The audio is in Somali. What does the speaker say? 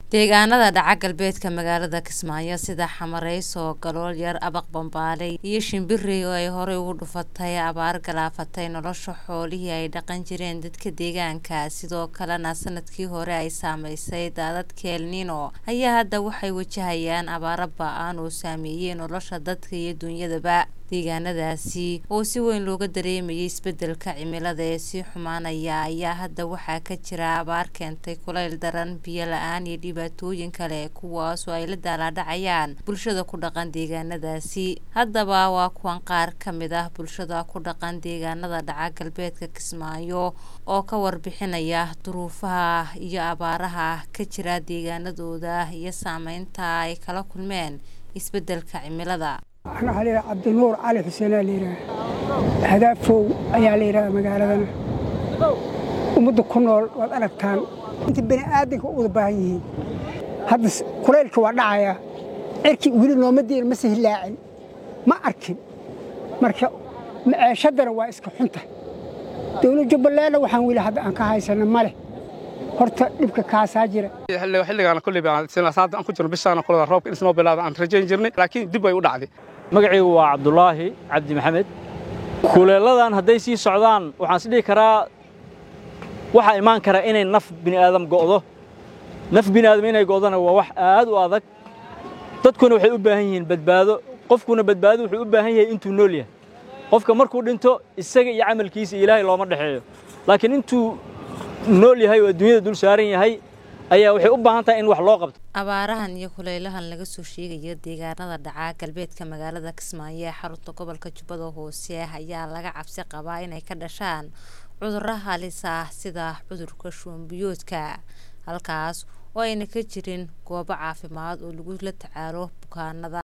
deegaanada dhaca galbeedka magaalada kismaayo sida xamareyso galool yar abaq bambaale iyo shimbirey oo ay horey ugu dhufatay abaar galaafatay nolosha xoolihii ay dhaqan jireen dadka deegaanka sidoo kalena sanadkii hore ay saameysay daadadka elnino ayaa hadda waxay wajahayaan abaaro ba-aan oo saameeyey nolosha dadka iyo dunyadaba deegaanadaasi oo si weyn looga dareemayay isbedelka cimilada ee sii xumaanaya ayaa hadda waxaa ka jira abaar keentay kulayl daran biyo la-aan iyo dhibaatooyin kale kuwaasoo ay la daalaadhacayaan bulshada ku dhaqan deegaanadaasi haddaba waa kuwan qaar ka mid ah bulshada ku dhaqan deegaanada dhaca galbeedka kismaayo oo ka warbixinaya duruufaha iyo abaaraha ka jira deegaanadooda iyo saameynta ay kala kulmeen isbedelka cimilada waxaa la yidhaha cabdinuur cali xuseenaa la yidhaha hadaafow ayaa la yidhahdaa magaaladana ummadda ku nool waad aragtaan inta bani aadanka u wada baahan yihiin hadda kulaylka waa dhacayaa cirkii weli nooma diin ma sihilaacin ma arkin marka maceeshadana waa iska xunta dowlad jubbalandna waxaan weli hadda aan ka haysana ma leh horta dhibka kaasaa jira xilligaana kulli baan ku jirno bishaana kulada roobka in noo bilaada aan rajayn jirnay laakiin dib way u dhacday magacaygu waa cabdulaahi cabdi maxamed kuleeladan hadday sii socdaan waxaan is dhihi karaa waxaa imaan kara inay naf bini'aadam go'do naf bini'aadam inay go'dona waa wax aad u adag dadkuna waxay u baahan yihiin badbaado qofkuna badbaado wuxuu u baahan yahay intuu nool yahay qofka markuu dhinto isaga iyo camalkiisa ilaahay looma dhexeeyo laakiin intuu nool yahay oo adduunyada dul saaran yahay ayaa waxay u baahan tahay in wax loo qabto abaarahan iyo kulaylahan laga soo sheegayo deegaanada dhaca galbeedka magaalada kismaayo ee xarunta gobolka jubbada hoose ayaa laga cabsi qabaa inay ka dhashaan cudurro halis ah sida cudurka shuunbiyoodka halkaas oo ayna ka jirin goobo caafimaad oo lagula tacaalo bukaanada